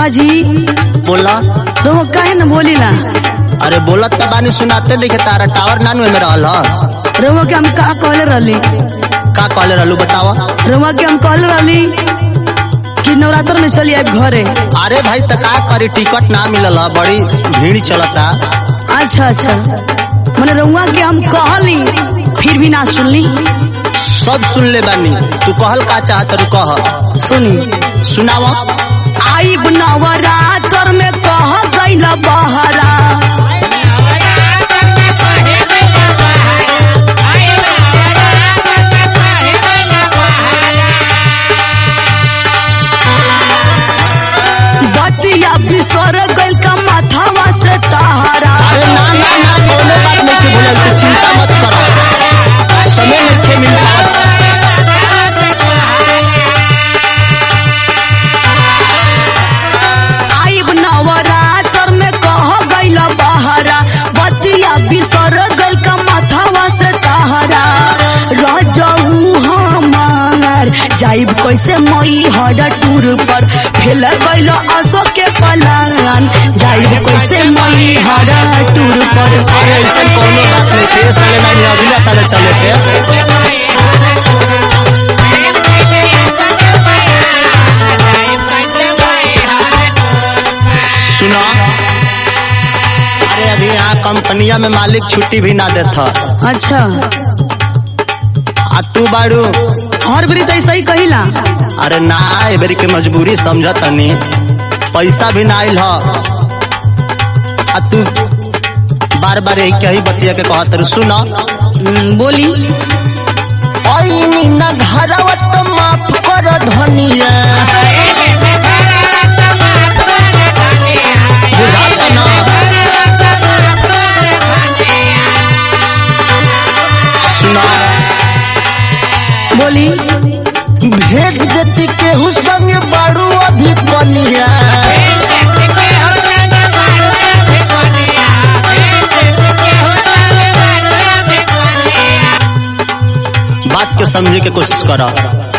हाँ जी बोला तो वो काहे न बोलीला अरे बोलत त बानी सुनाते देखे तारा टावर नानू में रहल ह रउआ के हम का कहले रहली का कहले रहलू बतावा रउआ के हम कहले रहली कि नवरात्र में चली आए घरे अरे भाई त का करी टिकट ना मिलल ह बड़ी भीड़ चलता अच्छा अच्छा मैंने रउआ के हम कहली फिर भी ना सुनली सब सुन ले बानी तू कहल का चाहत रू कह सुनी सुनावा आई नवरात्र में कह गईल बहरा बतिया बिसर गईल का माथावा से तहरा अरे ना ना ना कोनो बात नहीं के भूलल तू चिंता मत कर समय नहीं थे मिल पावत आइब नवरात्र में कह गईल बहरा बतिया बिसर गईल का माथावा से तहरा रजऊ हमार जाइब कैसे मई हर टूर पर फेल गईल असो के पलान जाइब कैसे मई हर टूर पर अरे ऐसा कोनो बात नहीं थे साले नहीं अगले साले चले थे सुना अरे अभी यहाँ कंपनिया में मालिक छुट्टी भी ना देता अच्छा आ तू बाड़ू हर बरी तो ऐसा ही कहिला अरे ना ए बेरी के मजबूरी समझ तनी पैसा भी ना आइल ह आ तू बार बार यही कही बतिया के कहत रह सुना हम्म, बोली ऐनी ना घरवा तो माफ कर धनिया बुझाता ना सुना बोली भेज देती केहू संग बाड़ू अभी कनिया बात के समझे के कोशिश करा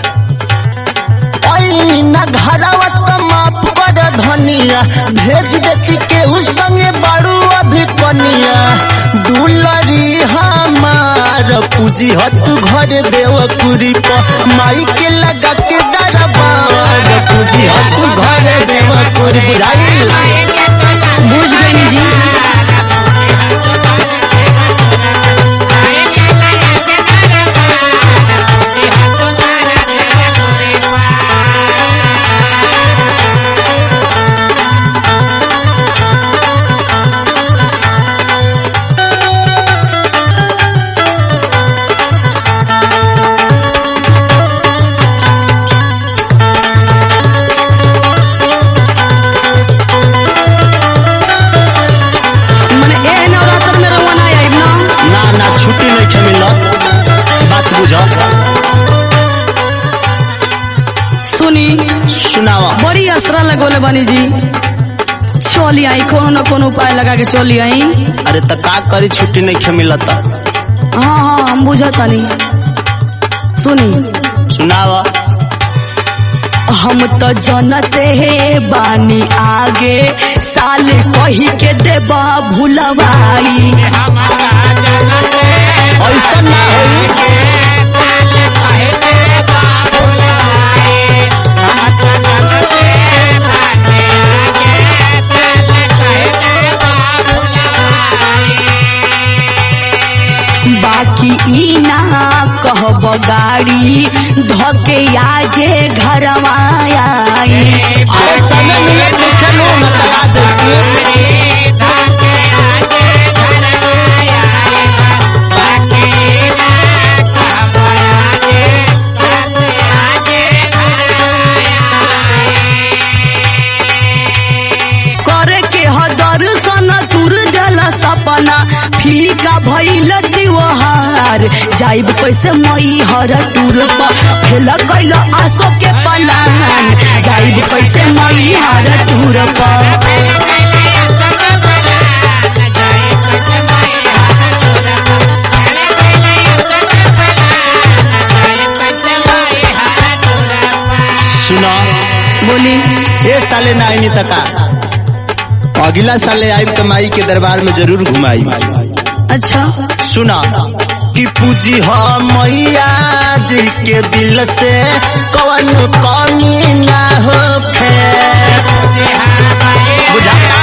ना घरवा तो माफ कर धनिया भेज देती केहू संगे बाड़ू अभी कनिया दुलरी हमार पूजी ह तू घर देवपुरी पर माई के लगा के दरबार पूजी ह तू घर देवपुरी बुझाई बुझ गई जी मने ए नवरात्र में रउआ ना आइब ना ना ना छुट्टी नहीं खे मिलत बात बुझ सुनी सुनावा बड़ी असरा लगोले बनी जी चली आई कोनो न कोनो उपाय लगा के चली आई अरे त का करी छुट्टी नहीं खे मिलत हाँ हाँ हम बुझतानी सुनी सुनावा हम तो जनते हे बानी आगे साल कही के देबा भूलवाई ऐसा ना होई बाकी ई ना कहब गाड़ी धके आजे घरवा आई अरे समय मिलत नहीं खे नु न त आ जइती करे के ह दर्शन तुर जल सपना फीका भइल त्योहार जाइब कैसे मई हर टूर पर फेल कैल आसो के पलान जाइब कैसे मई हर टूर पर सुना बोली ये साले ना आईनी तका अगला साले आइब तो माई के दरबार में जरूर घुमाई अच्छा सुना कि पूजी हो मैया जी के दिल से कौन कमी ना हो बुझाता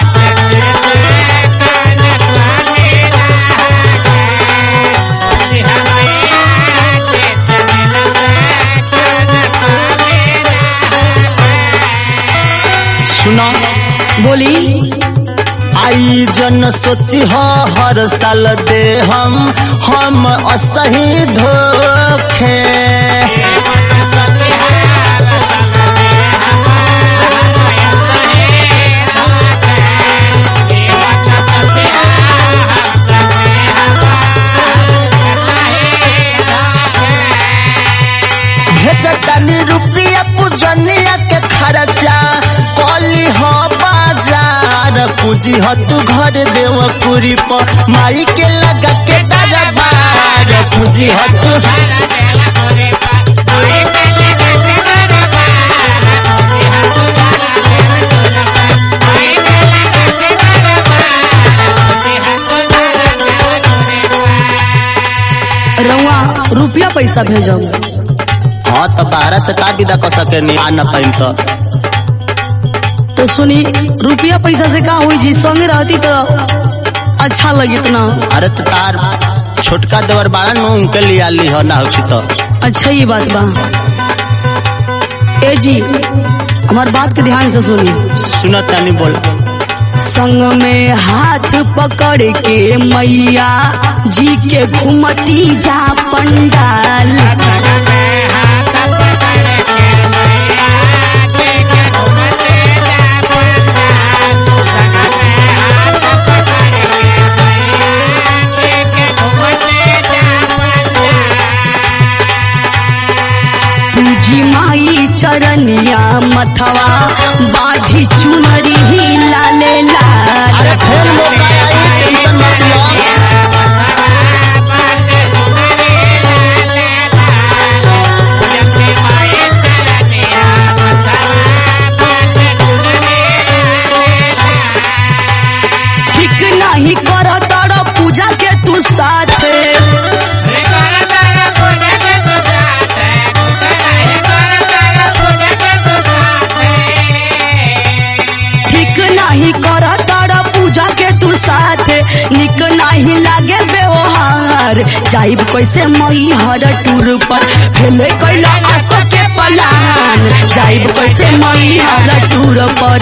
सुना बोली आई जन सोची हो हर साल दे हम हम असही धोखे भेजतानी रुपया पूजनिया के खर्चा कली हो बाजार पूजी हो तू घर देव पूरी पर माई के लगा के दरबार पूजी हो तू रउआ रुपया पैसा भेजब हाँ तो बारह से का विदा कर सके नहीं आ न पाइन तो तो सुनी रुपया पैसा से का हुई जी संगे रहती तो अच्छा लगित ना अरे तो तार छोटका देवर बाड़ा नु उनके लिया ली हो ना हो तो अच्छा ये बात बा ए जी हमार बात के ध्यान से सुनी सुना तानी बोल संग में हाथ पकड़ के मैया जी के घुमती जा पंडाल पूजी माई चरनिया मथवा बाधी चुनरी ही लाले लाल अरे फिर मौका आई टेंशन मत लो ठीक नहीं कर तर पूजा के तू साथे ठीक नहीं कर तर पूजा के तू साथे निक नहीं लागे व्यवहार जाइब कैसे मई हर टूर पर फेले कैला आस के पलान जाइब कैसे मई हर टूर पर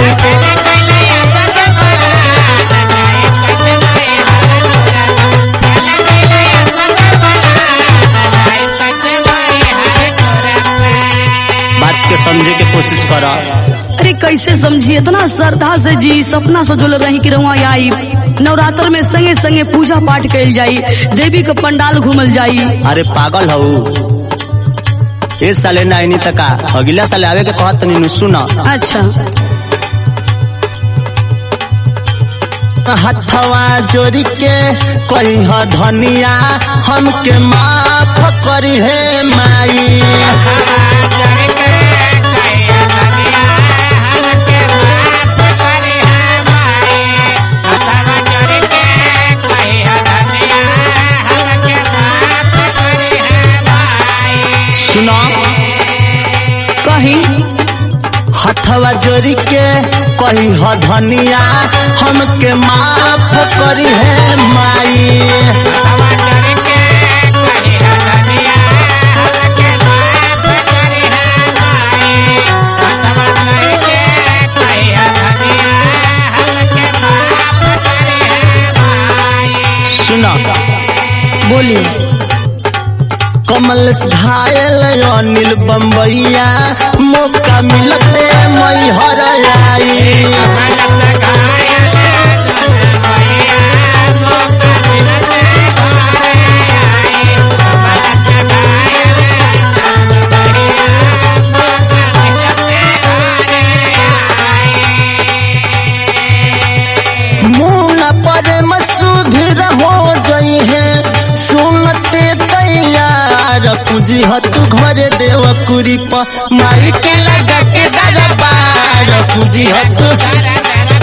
बात के समझे के कोशिश करा अरे कैसे समझी इतना श्रद्धा से जी सपना सजोल रही कि रहुआ आई नवरात्र में संगे संगे पूजा पाठ कैल जाई देवी के पंडाल घूमल जाई अरे पागल हऊ ए साले ना आईनी तका अगला साले आवे के कहत तनी नु सुना अच्छा हथवा जोड़ी के कही ह धनिया हमके माफ करी हे माई सुना कहीं हथवा जोड़ी के कही ह धनिया हमके माफ करी हे माई सुना बोली कमल घायल अनिल बम्बैया मौका मिलते मई हर आई मुन पर मसूधर हो जई है सुनते तैयार पूजी हतु घरे देव कुरी प माई के लगा के दरबार पूजी हतु